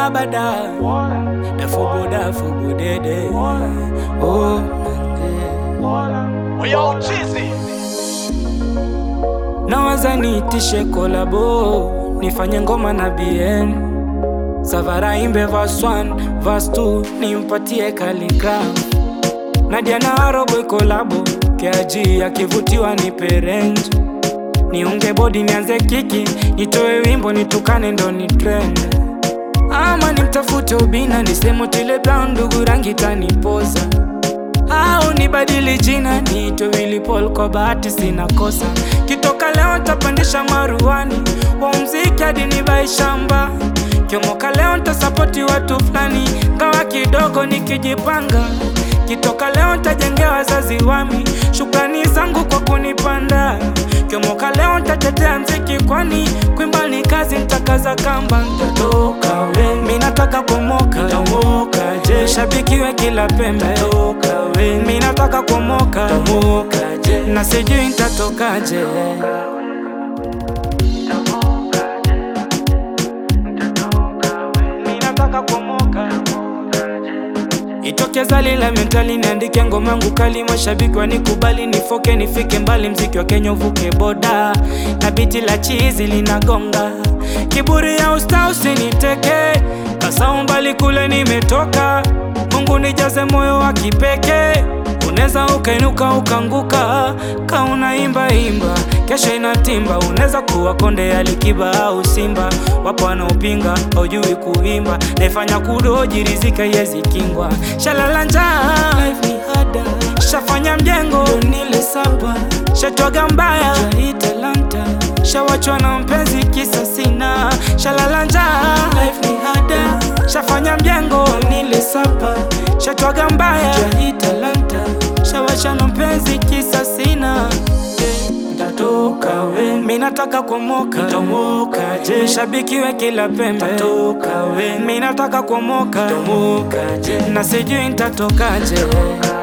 bada Dafubu dafubu dede Oh mande Yo, cheesy. Nawaza niitishe kolabo Nifanye ngoma na BN Savara imbe verse 1 verse 2 Nimpatie Khaligraph Nadia na Aroboy kolabo Keaji akivutiwa nipe range Niunge bodi nianze kiki Nitoe wimbo nitukane ndo ni trend Ama nimtafute ubina nisemo tile brown ndugu rangi tanipoza au nibadili jina niitwe Willy Paul kwa bahati sina kosa kitoka leo ntapandisha maruani wa mziki hadi nibai shamba kiomoka leo ntasapoti watu fulani ngawa kidogo nikijipanga kitoka leo ntajengea wazazi wami shukrani zangu kwa kunipanda kiomoka leo ntatetea mziki kwani kwimba ni kazi ntakaza kamba ntatoka we mi nataka kumoka tomoka je shabikiwe kila pembe toka we mi nataka kumoka tomoka je na sijui ntatokaje mi nataka kumoka Itoke zali la mentali niandike ngoma yangu kali, mashabiki wanikubali, nifoke nifike mbali, mziki wa Kenya uvuke boda, na biti la chizi linagonga, kiburi ya usta usiniteke, kasau mbali kule nimetoka, Mungu nijaze moyo wa kipekee Unaweza ukainuka ukanguka, ka unaimba imba, kesho inatimba. Unaweza kuwa konde ya Likiba au Simba, wapo wanaopinga haujui kuimba, naifanya kudoji rizika yezi kingwa. Shalala njaa, life ni hada, shafanya mjengo nile saba, shatwaga mbaya hii talanta, shawachwa na mpenzi kisa sina. Shalala njaa, life ni hada, shafanya mjengo nile saba, shatwaga mbaya hii talanta, shawacha na mpenzi kisa sina. Ntatoka we, mi nataka kumoka, tomoka je, shabikiwe kila pembe, toka we, mi nataka kumoka, tomoka je, na sijui ntatokaje.